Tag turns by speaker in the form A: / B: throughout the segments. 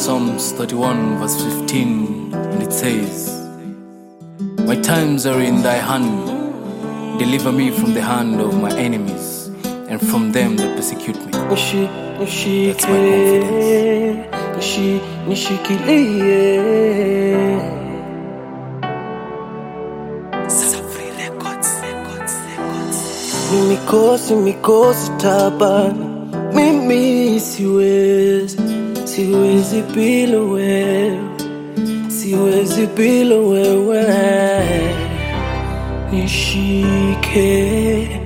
A: Psalms 31, verse 15, and it says, My times are in thy hand. Deliver me from the hand of my enemies and from them that persecute me.
B: Nishi, nishike,
A: That's my confidence.
B: nishi, nishikilie. Ni mikosi mikosi tabani, mimi siwezi, siwezi bila wewe, siwezi bila wewe. Nishike,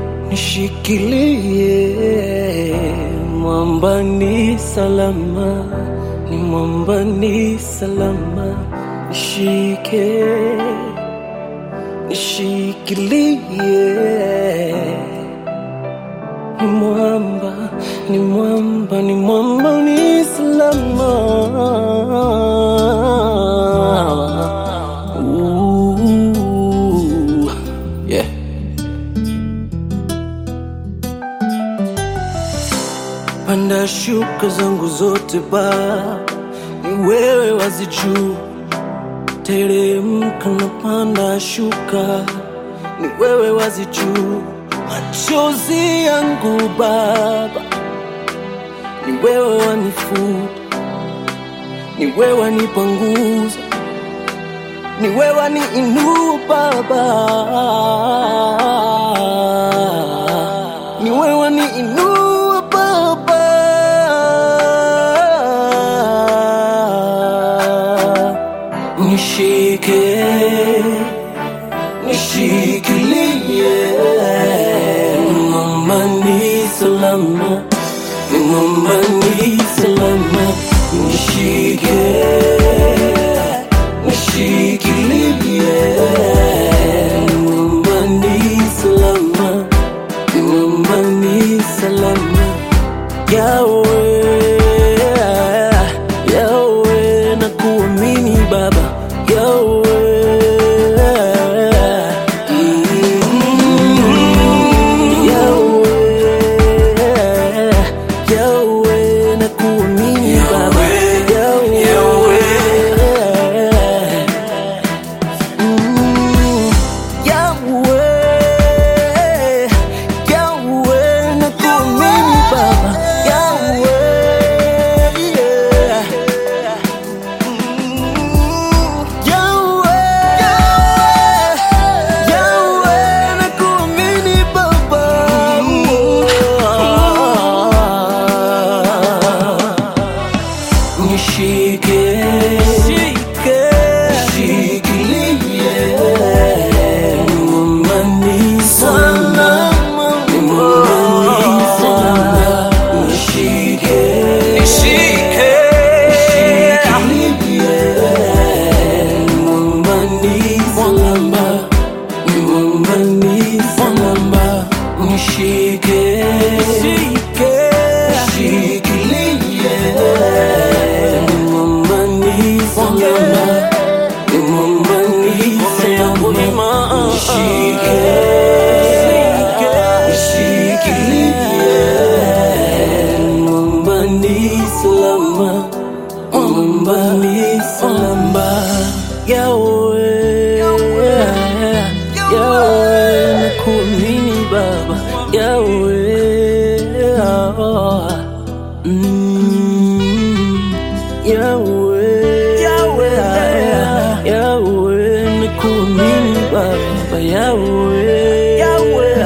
B: nishikilie, mwamba ni salama, ni mwamba ni salama, nishike nishikilie ni mwamba ni mwamba ni mwamba ni salama Ooh, yeah. panda shuka zangu zote ba ni wewe wazijuu teremka na panda shuka, ni wewe wazijuu. Machozi yangu Baba, ni wewe wanifuta, ni wewe wanipanguza, ni wewe waniinua Baba, ni wewe waniinua Baba nishike nishikilie mama ni salama mama ni salama nishike nishikilie mama ni salama mama ni salama yawe yawe na kuamini baba yawe yawe yawe na kuamini baba yawe Mm, Yahweh, Yahweh, nakuamini Baba, Yahweh, yeah. Mm, Yahweh, Yahweh, nakuamini Baba. Nishike, shike, shikilie, mama ni salama, mama ni salama, nishike, nishike, shikilie, mama ni salama, mama ni salama, nishike, shike, shikilie, mama ni salama, mama ni salama, nishike, shikilie, mama ni salama, mama ni salama, Yahweh, Yahweh, nakuamini Baba, Yahweh, mm, Yahweh, Yahweh, Yahweh, nakuamini Baba, Yahweh, Yahweh,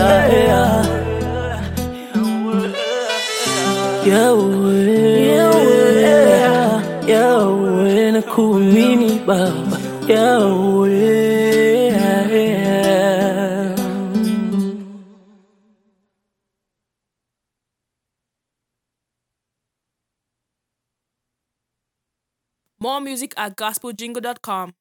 B: Yahweh, Yahweh, Yahweh, nakuamini Baba, Yahweh.
C: More music at gospeljingle.com.